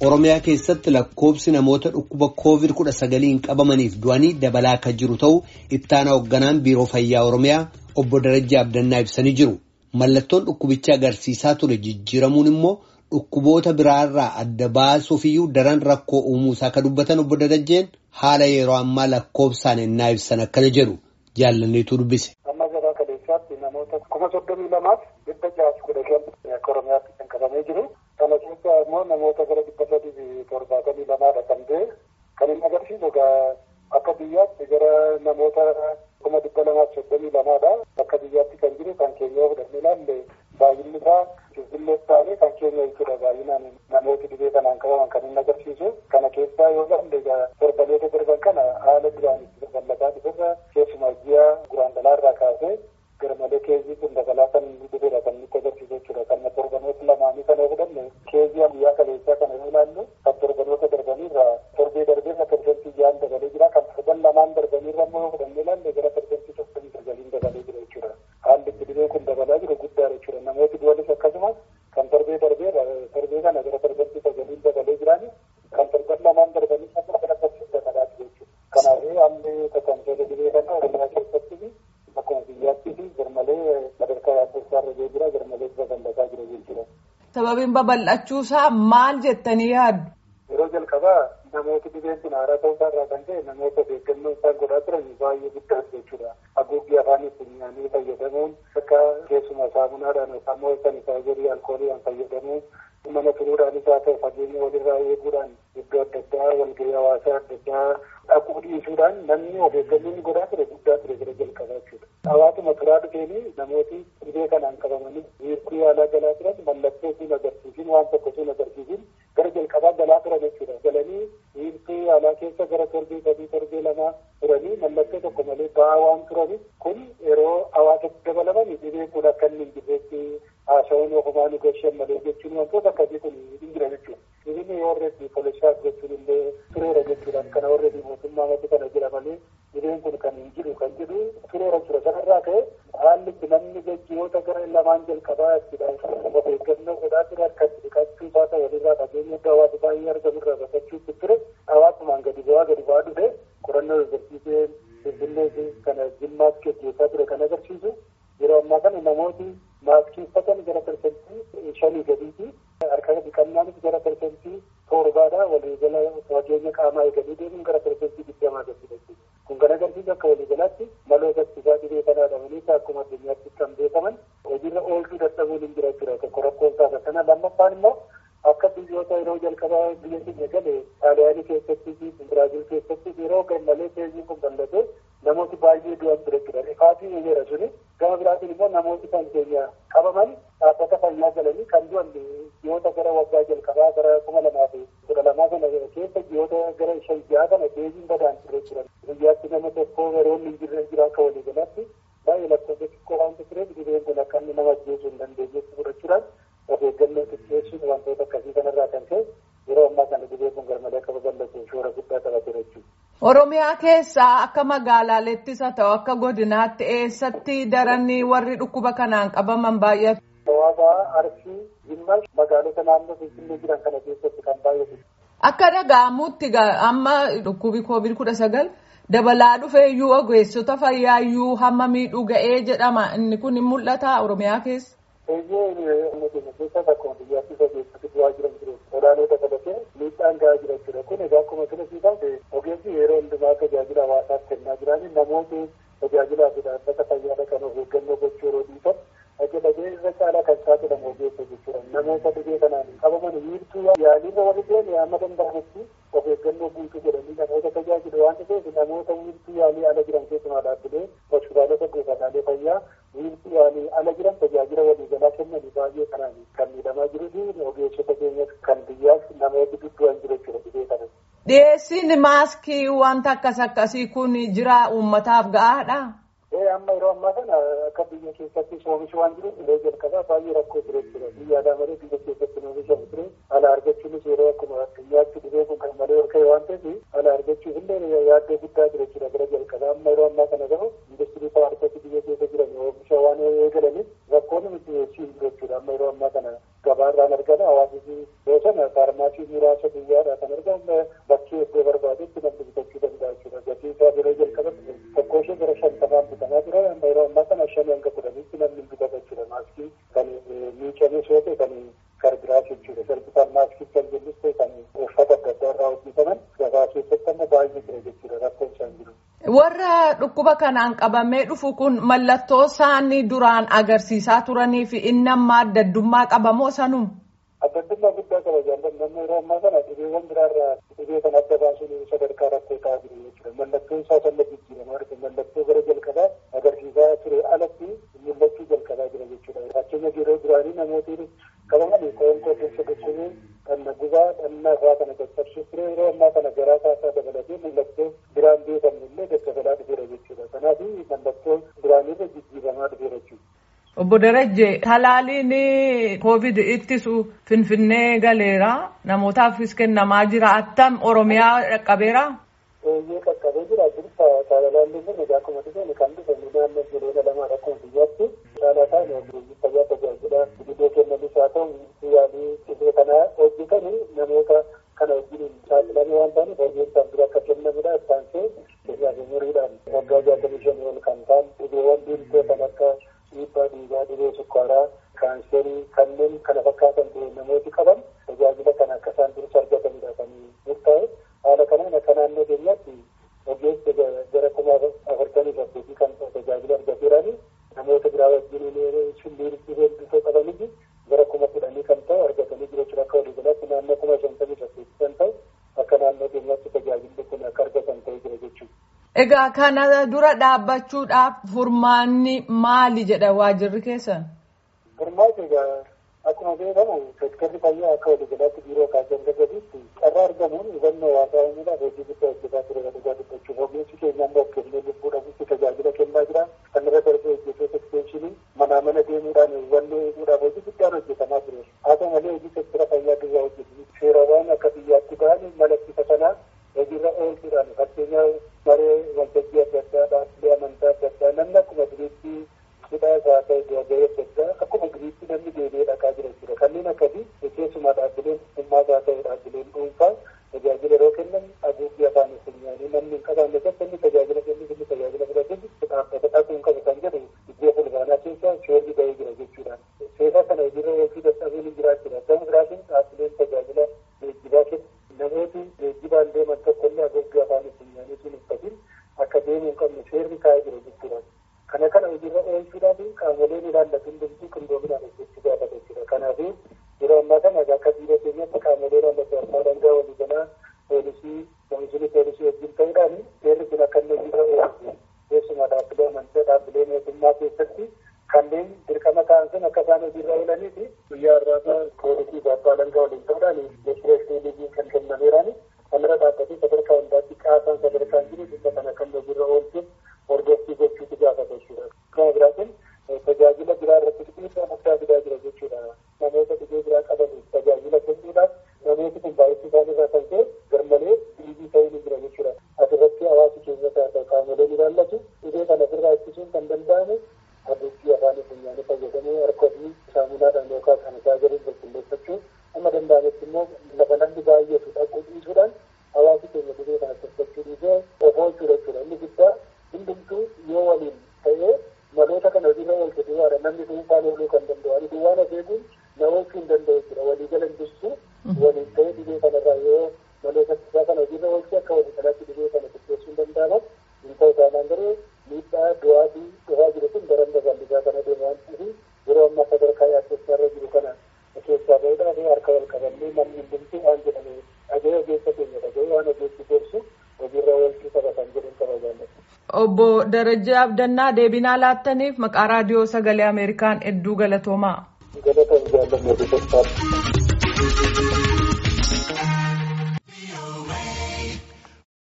Oromiyaa keessatti lakkoobsi namoota dhukkuba koovid kudha sagaliin qabamaniif du'anii dabalaa akka jiru ta'uu ittaana hoogganaan biiroo fayyaa Oromiyaa obbo Darajjaa Abdannaa ibsanii jiru. Mallattoon dhukkubicha agarsiisaa ture jijjiiramuun immoo dhukkuboota biraarraa adda baasuufiyyuu daran rakkoo uumuusaa akka dubbatan obbo Darajjeen haala yeroo ammaa lakkoobsaan ennaa ibsan akkana jedhu jaallanneetu dubbise. Amma gabaa kaleessaatti namoota kuma soddomii lamaaf dhibba jaha kudha shan akka Oromiyaatti kan qabamee jiru. Kana keessa immoo namoota gara dhibba sadii fi torbaatamii lamaadha kan ta'e kan inni agarsiisu akka biyyaatti gara namoota kuma dhibba lamaaf soddomii lamaadha. Akka biyyaatti kan jiru kan keenya yoo fudhannee ilaalle baay'inni isaa Finfinnee ta'anii kan keenya jechuudha baay'inaan namooti dhibee kanaan qabaman kan inni agarsiisu. Kana keessaa yoo ilaalle torbanoota darban kana haala duraan itti babal'ataa dhufeerra keessumaa ji'a guraandalaarraa kaasee garmalee keezii kun dabalaa kan dhufeera kan nutti agarsiisu jechuudha. Kan torbanoota lamaanii kana yoo fudhanne keezii guyyaa kaleessaa kana yoo ilaallu kan torbanoota darbaniirraa torbee darbeerra persentii ja'an dabalee jira. Kan torban lamaan darbaniirra immoo yoo fudhannee ilaalle gara persentii soddomii sagaliin dabalee jira jechuudha. Haalli itti dhibee kun dabalaa jiru guddaadha jechuudha. Namooti du'anis akkasumas kan torbee darbeerra torbee kana gara persentii sagaliin dabalee jiraani kan torban lamaan darbanii amma gara persentii dabalaa jiru jechuudha. Kanaafuu haalli tajaajila dhibee kana Oromiyaa keessatti akkuma biyyaatti fi garmalee sadarkaa yaaddosaa irra jira garmalee babal'ataa jira jechuudha. Sababiin babal'achuusaa maal jettanii yaaddu? Yeroo jalqabaa namooti dhibeen kun haaraa ta'uusaa irraa kan ta'e namoota beekannoo isaan godhaa turan baay'ee guddaa jechuudha. Haguuggii afaanii funyaanii fayyadamuun akka keessumaa saamunaadhaan yookaan immoo sanitaayizarii alkooliidhaan fayyadamuun mana turuudhaanis haa ta'u fageenya walirraa eeguudhaan iddoo adda addaa walgahii hawaasaa adda addaa dhaquu dhiisuudhaan namni of eeggannoon godhaa ture guddaa ture gara jalqabaa jechuudha. Hawaasuma turaa dhufeenii namooti dhibee kanaan qabamanii wiirtuu yaalaa galaa turan mallattoo sun agarsiisin waan tokko sun agarsiisin gara jalqabaa galaa turan jechuudha. Galanii wiirtuu yaalaa keessa gara torbee sadii torbee lamaa turanii mallattoo tokko malee ba'aa waan turaniif kun yeroo hawaasatti dabalaman dhibee kun akka inni hin jirreetti haasawuun ofumaan gashan malee jechuun wantoota akkasii kun hin jira jechuudha. Dhibeen yoo horreetti polishaaf jechuun illee tureera jechuudhaan kana horreetti mootummaa matti kana jira malee dhibeen kun kan hin jiru kan jedhu tureera jira sanarraa ka'e haalli itti namni gaggeessitoota gara lamaan jalqabaa ittidha of eeggannoo godhaa ture akka itti dhiqachuu baata walirraa fageenya iddoo hawaasa baay'ee argamurraa baqachuutti ture hawaasumaan gadi bu'aa gadi bu'aa dhufe qorannoo agarsiisee finfinnee kana jimmaatti gaggeessaa ture kan agarsiisu yeroo ammaa kana namooti maaskii uffatan gara persentii shanii gadiiti harka dhiqannaanis gara persentii torbaadha waliigala fageenya qaamaa eeganii deemuun gara persentii digdamaa gadi kun kan agarsiisu akka waliigalaatti maloota ittisaa dhibee kanaa dhabanii akkuma addunyaatti kan beekaman hojiirra oolchuu dadhabuun hin jira jira tokko rakkoon taasa kana lammaffaan immoo akka biyyoota yeroo jalqabaa biyya keenya gale xaaliyaanii keessatti fi biraazil keessatti yeroo gammalee teeziin kun bal'ate namooti baay'ee du'an ture jira rifaatii eegeera suni gama biraatiin immoo namooti kan keenya qabaman dhaabbata fayyaa galanii kan du'an ji'oota gara waggaa jalqabaa gara kuma lamaa fi kudha lamaa kana keessa ji'oota gara shan ji'aa kana teeziin badaan ture jiran guyyaatti nama tokko yeroo hin jirre jira akka waliigalaatti baay'ee lakkoofsa xiqqoo waan tureef dhibeen kun akka inni nama ajjeesuu hin dandeenyetti fudhachuudhaan of eeggannoo xiqqeessuun wantoota akkasii kanarraa kan ka'e yeroo ammaa kana dhibee kun garmalee akka babal'atu shoora guddaa taphateera jechuudha. Oromiyaa keessaa akka magaalaattis haa ta'u akka godinaatti eessatti daranii warri dhukkuba kanaan qabaman baay'atu. Hawaasa Arsii Jimmaa magaalota naannoo Finfinnee jiran kana keessatti kan baay'atu. Akka dhaga'amutti amma dhukkubi koovid kudha sagal dabalaa dhufeeyyuu ogeessota fayyaayyuu hamma miidhuu ga'ee jedhama inni kun hin mul'ata Oromiyaa keessa. Eeyyee inni keenya keessa akkuma biyyaatti ogeessoti du'aa jiran jiru. Olaanoo dabalatee miidhaan gahaa jira jechuudha. Kun egaa akkuma sila siifaate ogeessi yeroo hundumaa tajaajila hawaasaaf kennaa jiranii namooti tajaajilaa fi dhaabbata fayyaa kan of eeggannoo gochuu yeroo dhiisan akka dhagee irra caalaa kan saaxilamu ogeessa jechuudha. Namoota dhibee kanaan qabaman wiirtuu yaaliirra warri ta'an amma danda'amutti of eeggannoo guutuu godhanii namoota tajaajilu waan ta'eef namoota wiirtuu yaalii ala jiran keessumaa dhaabbilee hospitaalota buufataalee fayyaa wiirtuu yaalii ala jiran tajaajila waliigalaa kennanii baay'ee kanaan kan miidhamaa jiruu fi ogeessota keenya kan biyyaaf namoota duddu'an jiru jechuudha dhibee kanas. Dhiyeessiin maaskii wanta akkas akkasii kun jira uummataaf ga'aadha. Ee amma yeroo ammaa kana akka biyya keessatti oomishu waan jiruuf illee jalqabaa baay'ee rakkoo ture jechuudha. Biyya alaa malee biyya keessatti oomishamu ture. Ala argachuunis yeroo akkuma addunyaatti dhibee kun kan malee ol ka'e waan ta'eef ala argachuuf illee yaaddoo guddaa ture jechuudha gara jalqabaa. Amma yeroo ammaa kana gahu industirii paarkoti biyya keessa jiran oomisha waan eegalaniif rakkoon nuti dhiyeessii hin jiru jechuudha. Amma yeroo ammaa kana gabaa gabaarraan argama hawaasni yoo sana faarmaasii muraasa guyyaadhaa kan argamu bakkee iddoo barbaadetti namni bitachuu danda'a jechuudha gatii isaa yeroo jalqabatti tokko ishee gara shantamaan bitamaa ture yeroo ammaa kana shan hanga kudhanitti namni bitata jechuudha maaskii kan miicamee soote kan garbiraas jechuudha sarbitaan maaskii kan jennus ta'e kan uffata adda addaa irraa hojjetaman gabaa keessatti amma baay'ee jira jechuudha rakkoon isaan jiru. Warra dhukkuba kanaan qabamee dhufu kun mallattoo isaanii duraan agarsiisaa turanii fi inni amma addaddummaa qabamoo sanum. Addaddummaa guddaa qaba jaalladhu namni yeroo ammaa kana dhibeewwan biraarraa dhibee kan adda baasuun sadarkaa rakkoo ta'aa jiru jechuudha. Mallattoon isaa sanna jijjiiramaa dhufe mallattoo gara jalqabaa agarsiisaa ture alatti mul'achuu jalqabaa jira jechuudha. Fakkeenya yeroo duraanii namooti qabaman qoonqoo keessa gochuun dhanna gubaa dhannaa isaa kana caccabsuu ture yeroo ammaa kana garaa kaasaa dabalatee mallattoo biraan beekamu illee daddabalaa dhufeera jechuudha. Kanaaf mallattoo duraanirra jijjiiramaa dhufeera jechuudha. Obbo Darajje talaaliin koovid ittisu finfinnee galeera namootaafis kennamaa jira attam oromiyaa dhaqqabeera. Eeyyee qaqqabee jira dursa talaalaallee kun egaa akkuma dhufeen kan dhufe naannoo jireenya lamaa rakkoo biyyaatti caalataan ogeeyyii fayyaa tajaajila dhibee kennanis haa ta'u yaalii dhibee kana hojjetan namoota kana wajjin saaxilamee waan ta'aniif ogeessaan bira akka kennamudha isaansee keenyaaf umuriidhaan waggaa jaatamii shanii ol kan ta'an dhibeewwan dhiirtoo kan akka dhiibbaa dhiigaa dhibee sukkaaraa kaanserii kanneen kana fakkaatan namooti qaban tajaajila kana akka isaan dursa argatanidha kan murtaa'e haala kanaan akka naannoo keenyaatti ogeessa gara kuma afurtamii saddeetii kan tajaajila argateerani namoota biraa wajjin shilliin dhibee dhufee qabanitti gara kuma kudhanii kan ta'u argatanii jiru jechuudha akka waliigalaatti naannoo kuma shantamii saddeetii kan ta'u akka naannoo keenyaatti tajaajilli kun akka argatan ta'ee jira jechuudha. Egaa kana dura dhaabbachuudhaaf furmaanni maali jedha waajirri keessan? Furmaati egaa akkuma beekamu seektarri fayyaa akka waliigalaatti biiroo kaasee gaditti carraa argamuun hubannoo hawaasaa uumuudhaaf hojii guddaa hojjetaa ture dhugaa dubbachuuf ogeessi keenya immoo kennee lubbuu dhabuutti tajaajila kennaa jira kan irra darbee hojjetoota ekstenshinii manaa mana deemuudhaan hubannoo eeguudhaaf hojii guddaan hojjetamaa ture haa ta'u malee hojii seektara fayyaa duwwaa hojjetu seerawwan akka biyyaatti ba'an malakkisa sanaa hojiirra oolchuudhaan fakkeenyaa maree waltajjii adda addaa dhaabbilee amantaa adda addaa namni akkuma duriitti hidhaa isaa ta'e gahee adda addaa akkuma duriitti namni deebi'ee dhaqaa jira jechuudha kanneen akkasii keessumaa dhaabbileen dhimmaa isaa ta'e dhaabbileen dhuunfaa tajaajila yeroo kennan haguuggii afaan funyaanii namni hin qabaanne tokko inni tajaajila kennu inni tajaajila fudhatu dhaabbata dhaquu hin qabu kan jedhu iddoo fulbaanaa keessa shoorri bahee jira jechuudha. Seera kana hojiirra oolchuu dadhabuun hin jiraachudha. Gama biraatiin dhaabbileen tajaajila geejjibaa kennu namooti geejjibaan deeman tokko illee haguuggii afaan funyaanii sun uffatin akka deemuu hin qabne seerri kaa'ee jira jechuudha. Kana kana hojiirra oolchuudhaaf qaamoleen ilaallatu hundumtuu qindoominaan hojjechuu gaafata jechuudha. Kanaaf yeroo ammaa kana akka biyya keenyatti qaamolee ilaallatu abbaa dangaa waliigalaa poolisii komishinii poolisii wajjin ta'uudhaan seerri kun akka inni hojiirra oolchu keessumaa dhaabbilee amantaa dhaabbilee mootummaa keessatti kanneen dirqama ta'an sun akka isaan hojiirra oolanii fi guyyaa irraa poolisii fi abbaa dangaa waliin ta'uudhaan deeshireeshii liigii kan kennameeraan kanarra dhaabbatee sadarkaa hundaatti qaasaan sadarkaan jiru dhimma kana kan hojiirra oolchuuf hordoffii gochuutu gaafata jechuudha. Kana biraatiin tajaajila biraa irratti dhiibbaa guddaa fidaa jira jechuudha. Namoota dhibee biraa qabaniif tajaajila kennuudhaaf namooti kun baay'isuu isaanii irraa kan ka'e garmalee dhiibii ta'uu ni jira jechuudha. Asirratti hawaasi keenyatti haa ta'u qaamoleen ilaallatu dhibee kana ofirraa ittisuun kan danda'amu haguuggii afaan funyaanii fayyadamuu harka ofii saamunaadhaan yookaan kan isaa gadi qulqulleeffachuu amma danda'ametti immoo lafa namni baay'atu dhaquu dhiisuudhaan hawaasi keenya dhibee kana tottolchuu dhiisee of oolchuu jechuudha. Inni guddaa hundumtuu yoo waliin ta'ee maloota kana hojiirra oolchu duwwaadha namni dhuunfaan ooluu kan danda'u ani duwwaan of eeguun na oolchuu hin danda'u jechuudha waliigala hin jirtu waliin ta'ee dhibee kanarraa yoo maloota isaa kana hojiirra oolchuu akka walii galaatti dhibee kana qopheessuu hin danda'amu hin ta'u taanaan garuu miidhaa du'aatii dhufaa jiru kun daran babal'isaa kana deema waan ta'eef yeroo ammaa sadarkaa yaaddessaa irra jiru kana keessaa bahuudhaaf harka wal qabannee namni hundumtuu waan jedhame dhaga'ee ogeessa keenya dhaga'ee waan ogeessi gorsu hojiirra oolchuu qaba kan jedhan qaba jaallatu. Obbo Darajjee Abdannaa deebinaa laattaniif maqaa raadiyoo sagalee Ameerikaan hedduu galatoomaa. Galatoom jaalladhu.